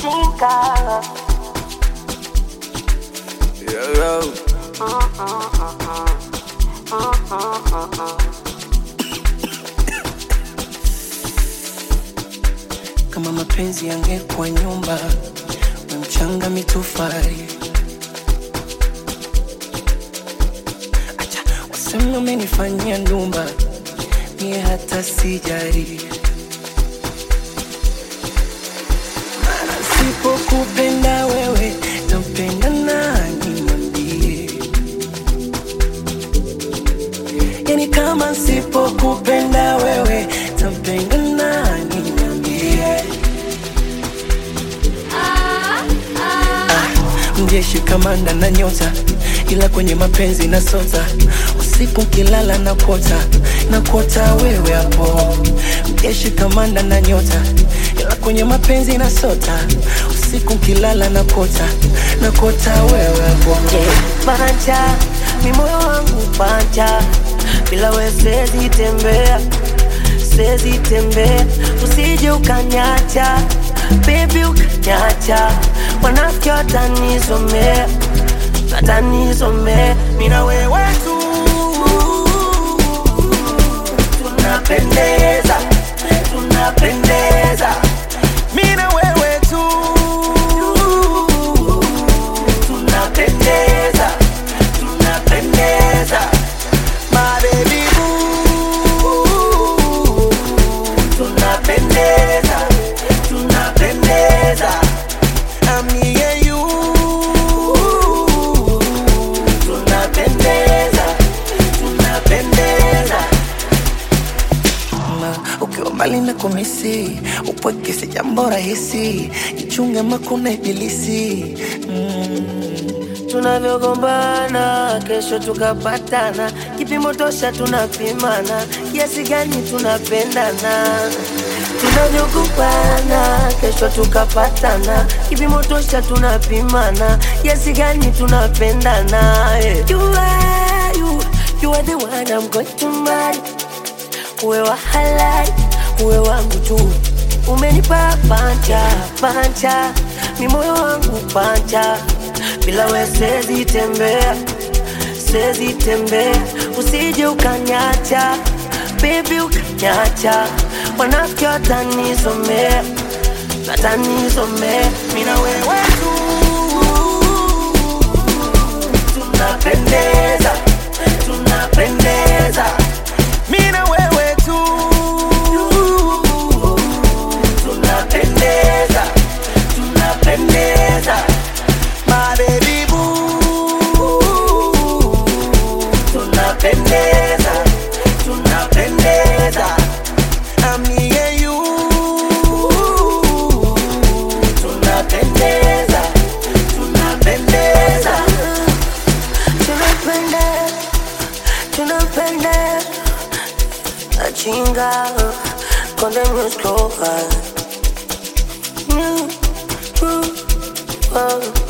Chinga. Yo, yo. kama mapenzi yangekuwa nyumba na mchanga mitofari acha wasema umenifanyia ndumba mie hata sijari Maana sipokupenda wewe tampenda nani mwambie yani kama sipokupenda wewe tampenda nani mwambie mjeshi kamanda na nyota ila kwenye mapenzi na sota usiku kilala na kota na kota wewe hapo mjeshi kamanda na nyota ila kwenye mapenzi na sota usiku kilala na kota na kota wewe hapo Panja, mi moyo wangu panja, bila we siwezi tembea, siwezi tembea, usije ukanyacha, baby ukanyacha, wanafiki watanizomea, watanizomea, mi na wewe tu tunapendeza, tunapendeza, mi na wewe tu tunapendeza, tunapendeza, my baby boo. Tunapendeza, tunapendeza, I'm me and you. Tunapendeza, tunapendeza. na ukiwa mbali na kumisi upweke si jambo rahisi ichunge makuna ibilisi tunavyogombana kesho tukapatana, kipimo tosha tunapimana, kiasi gani tunapendana. Tunavyogombana kesho tukapatana, kipimo tosha tunapimana, kiasi gani tunapendana. eh. You are, you, you are the one I'm going to marry. Uwe wa halali, uwe wangu tu, umenipa panja panja, mi moyo wangu panja, bila we siwezi tembea, siwezi tembea, usije ukanyacha, baby ukanyacha, wanafiki watanizomea, watanizomea, mi na wewe tu tunapendeza, tunapendeza, mi na wewe tu tunapendeza, tunapendeza, my baby boo. Tunapendeza, tunapendeza, I'm me and you. Tunapendeza, tunapendeza, tunapendeza, tunapendeza. Achinga con the music over. Mm, mm, oh.